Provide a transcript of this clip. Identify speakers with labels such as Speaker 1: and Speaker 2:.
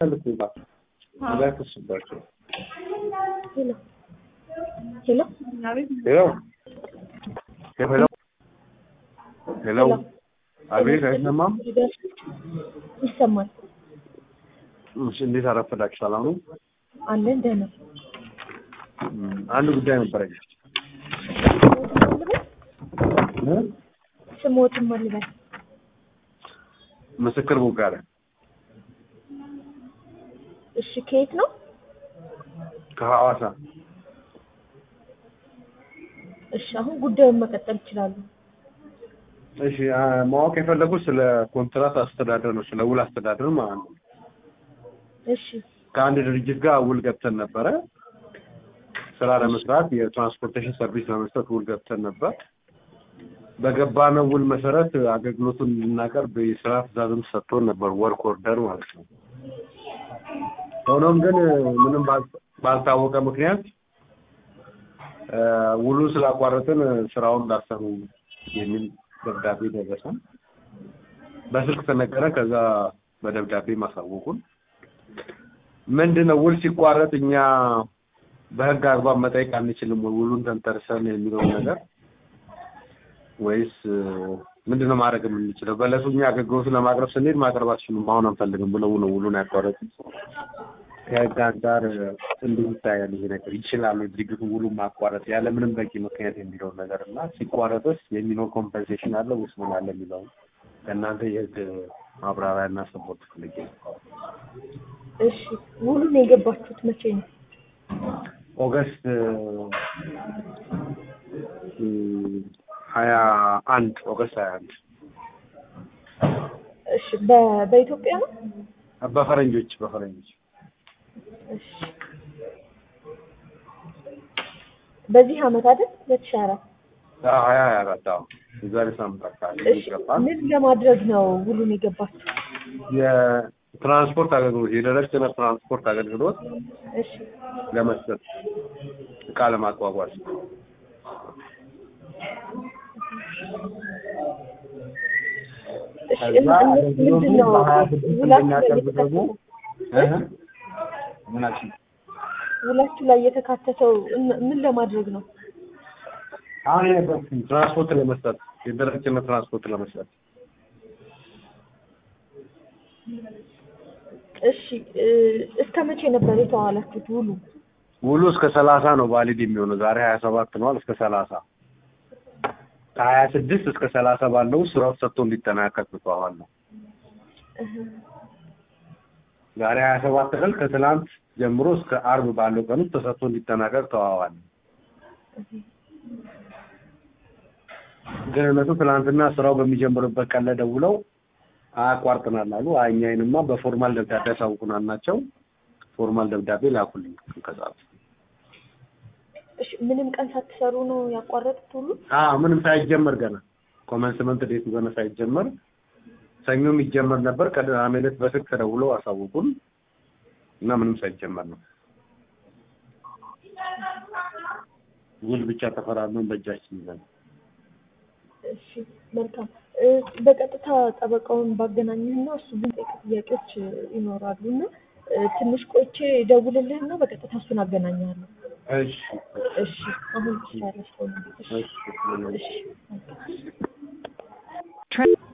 Speaker 1: ልኩባቸው እንዳይፈሱባቸው።
Speaker 2: ሄሎ ሄሎ
Speaker 1: ሄሎ ሄሎ ሄሎ አቤት፣ አይሰማም?
Speaker 2: ይሰማል።
Speaker 1: እሺ፣ እንዴት አረፈዳችሁ? ሰላም ነው?
Speaker 2: አለን ደህና።
Speaker 1: እም፣ አንድ ጉዳይ ነበረኝ። እ?
Speaker 2: ስሞትም አልበል
Speaker 1: ምስክር ቦጋለ
Speaker 2: እሺ፣ ከየት ነው?
Speaker 1: ከሐዋሳ
Speaker 2: እሺ፣ አሁን ጉዳዩን መቀጠል ይችላሉ።
Speaker 1: እሺ አ፣ ማወቅ የፈለጉት ስለ ኮንትራት አስተዳደር ነው፣ ስለ ውል አስተዳደር ማለት ነው።
Speaker 2: እሺ
Speaker 1: ከአንድ ድርጅት ጋር ውል ገብተን ነበረ። ስራ ለመስራት የትራንስፖርቴሽን ሰርቪስ ለመስጠት ውል ገብተን ነበር። በገባነው ውል መሰረት አገልግሎቱን እንድናቀርብ የስራ ትዕዛዝም ሰጥቶን ነበር፣ ወርክ ኦርደር ማለት ነው። ሆኖም ግን ምንም ባል- ባልታወቀ ምክንያት እ፣ ውሉን ስላቋረጥን ስራውን እንዳሰሩ የሚል ደብዳቤ ደረሰን። በስልክ ተነገረ። ከዛ በደብዳቤ ማሳወቁን ምንድን ነው ውል ሲቋረጥ እኛ በህግ አግባብ መጠየቅ አንችልም ወይ ውሉን ተንተርሰን የሚለውን ነገር ወይስ እ፣ ምንድን ነው ማድረግ የምንችለው? በለሱ እኛ አገልግሎቱን ለማቅረብ ስንሄድ ማቅረብ አትችሉም አሁን አንፈልግም ብለው ነው ውሉን ያቋረጡት። ከህግ አንጻር እ፣ እንዴት ይታያል ይሄ ነገር? ይችላሉ ድርጅቱ ውሉን ማቋረጥ ያለ ምንም በቂ ምክንያት የሚለውን ነገር እና ሲቋረጥስ የሚኖር ኮምፐንሴሽን አለ ወይስ ምን አለ የሚለውን ከእናንተ የህግ ማብራሪያ እና ሰፖርት ፈልጌ ነው።
Speaker 2: እሺ፣ ውሉን የገባችሁት መቼ ነው?
Speaker 1: ኦገስት እ፣ ሀያ አንድ ኦገስት ሀያ አንድ
Speaker 2: እሺ፣ በ- በኢትዮጵያ ነው?
Speaker 1: በፈረንጆች በፈረንጆች
Speaker 2: እሺ፣ በዚህ አመት አይደል? ሁለት ሺህ አራት
Speaker 1: አዎ፣ ሀያ ሀያ አራት አዎ የዛሬ ሳምንት አካባቢ
Speaker 2: እሺ፣
Speaker 1: ይገባል።
Speaker 2: ምን ለማድረግ ነው ውሉን የገባችሁት?
Speaker 1: የትራንስፖርት አገልግሎት የደረቅ ጭነት ትራንስፖርት አገልግሎት
Speaker 2: እሺ
Speaker 1: ለመስጠት እቃ ለማጓጓዝ
Speaker 2: እሺ፣
Speaker 1: ከዛ
Speaker 2: እና
Speaker 1: አገልግሎቱ
Speaker 2: ምንድን ነው
Speaker 1: በሀያ ስድስት
Speaker 2: ውላችሁ ላይ
Speaker 1: እንደሚያቀርብ ደግሞ
Speaker 2: የተካተተው?
Speaker 1: እ? ምን አልሽኝ?
Speaker 2: ውላችሁ ላይ የተካተተው እን- ምን ለማድረግ ነው?
Speaker 1: አሁን የነበርኩኝ ትራንስፖርት ለመስጠት የደረቅ ጭነት ትራንስፖርት ለመስጠት
Speaker 2: እሺ እ፣ እስከ መቼ ነበር የተዋላችሁት ውሉ?
Speaker 1: ውሉ እስከ ሰላሳ ነው ቫሊድ የሚሆነው። ዛሬ ሀያ ሰባት ነዋል። እስከ ሰላሳ ከሀያ ስድስት እስከ ሰላሳ ባለው ስራው ሰጥቶ እንዲጠናቀቅ ተዋዋል ነው።
Speaker 2: እህ፣
Speaker 1: ዛሬ ሀያ ሰባት ቀን ከትናንት ጀምሮ እስከ አርብ ባለው ቀን ውስጥ ተሰጥቶ እንዲጠናቀቅ ተዋዋል። ግን እነሱ ትናንትና ስራው በሚጀምርበት ቀን ላይ ደውለው አያቋርጥናል አሉ። አይ እኛ ይሄንማ በፎርማል ደብዳቤ አሳውቁናል ናቸው። ፎርማል ደብዳቤ ላኩልኝ ከሰዓት
Speaker 2: እሺ ምንም ቀን ሳትሰሩ ነው ያቋረጡት ውሉ?
Speaker 1: አዎ ምንም ሳይጀመር ገና ኮመንስመንት ዴቱ ገና ሳይጀመር ሰኞ የሚጀመር ነበር። ቅዳሜ ዕለት በስልክ ተደውሎ አሳውቁን እና ምንም ሳይጀመር ነው ውል ብቻ ተፈራርመን በእጃችን ይዘን
Speaker 2: እሺ መልካም እ፣ በቀጥታ ጠበቃውን ባገናኝህና እሱ ግን ጠይቅ ጥያቄዎች እ፣ ይኖራሉ እና እ፣ ትንሽ ቆይቼ ደውልልህና በቀጥታ እሱን አገናኛለሁ።
Speaker 1: እሺ
Speaker 2: እሺ አሁን ጨረስኩ። እሺ
Speaker 1: እሺ
Speaker 2: እሺ መልካም።
Speaker 3: Tra-